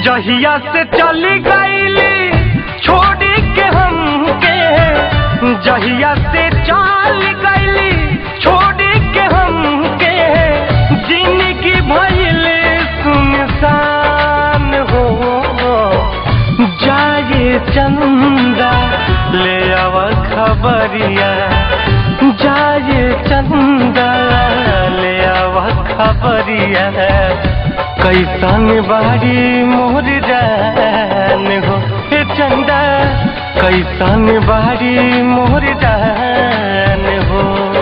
जहिया से चली गईली छोड़ी के हमके जहिया से चल गईली छोड़ी के हमके जिंदगी भइल सुनसान हो जाए चंदा ले आव खबरिया जाए चंदा ले आव खबरिया कैसन बारी मोर जान हो हे चंदा कैसन बारी मोर जान हो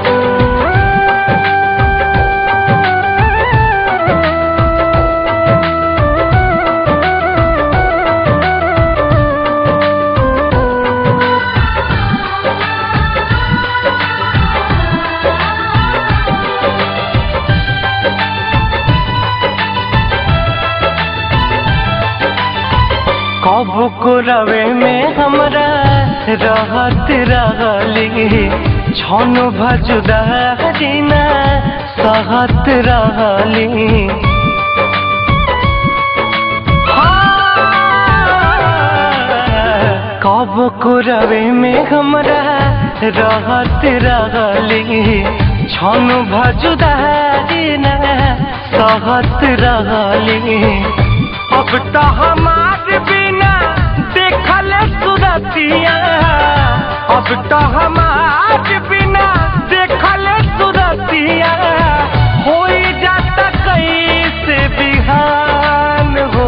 कब को रवे में हमरा रहत रहली छन भजुदारी ना सहत रहली कब को रवे में हमरा रहत रहली छन भजुदारी ना सहत रहली अब तो हमार बिना देखल सुरतिया अब तो हमार बिना देखल सुरतिया हो जाता कैसे बिहान हो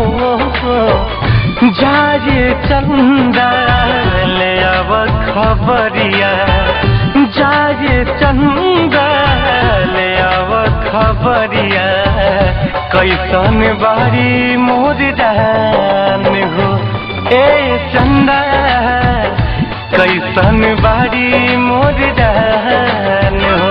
जाए चंदा ले अब खबरिया जाए चंदा ले अब खबरिया कैसन बारी मोर जान हो ए चंदा कैसन बारी मोर जान हो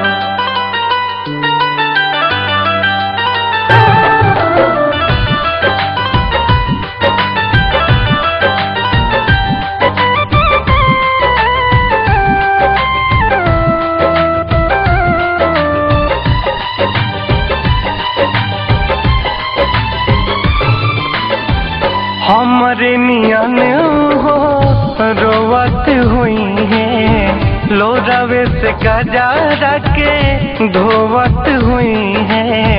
हमरे नियन हो रोवत हुई है लोरावे से गजा के धोवत हुई है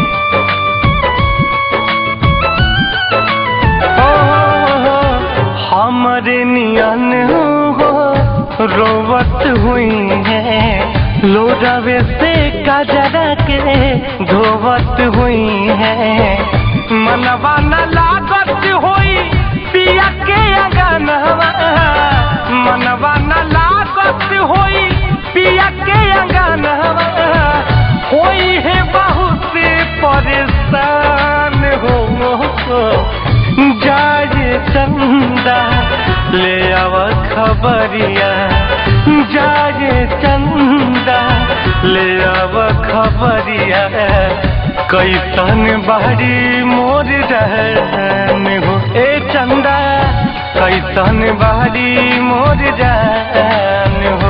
ओ, हमरे नियन हो रोवत हुई है लोरावे से गजरा के धोवत हुई है मनवा न लागत होई पिया के अंगनवा मनवा न लागत होई पिया के अंगनवा होई है बहुत परेशान हो जाए चंदा ले आव खबरिया जाए चंदा ले आव खबरिया कैसन बारी मोर रहन हो ए चंदा कैसन बारी मोर जान हो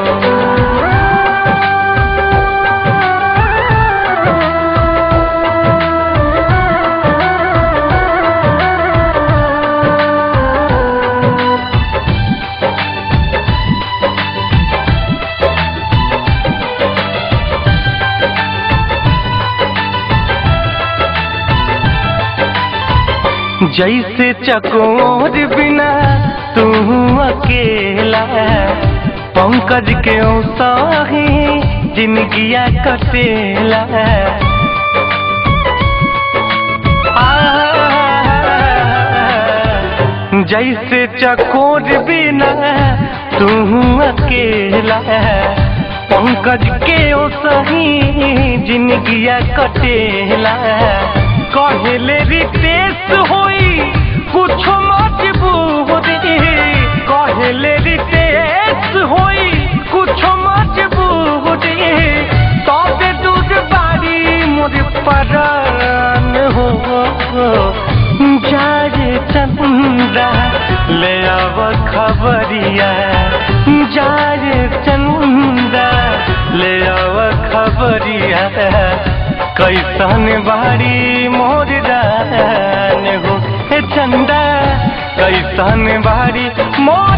जैसे चकोर बिना तू अकेला पंकज के सही जिंदगिया कटेला आ, जैसे चकोर बिना तू अकेला पंकज के सही जिंदगिया कटेला कहले रितेश होई कुछ मजबूरी कहले रितेश होई कुछ मजबूरी तबे दूध बारी मोर परान हो जाए चंदा ले आव खबरिया जाए चंदा ले आव खबरिया कैसन बारी मोर जान हो कैसन बारी मोर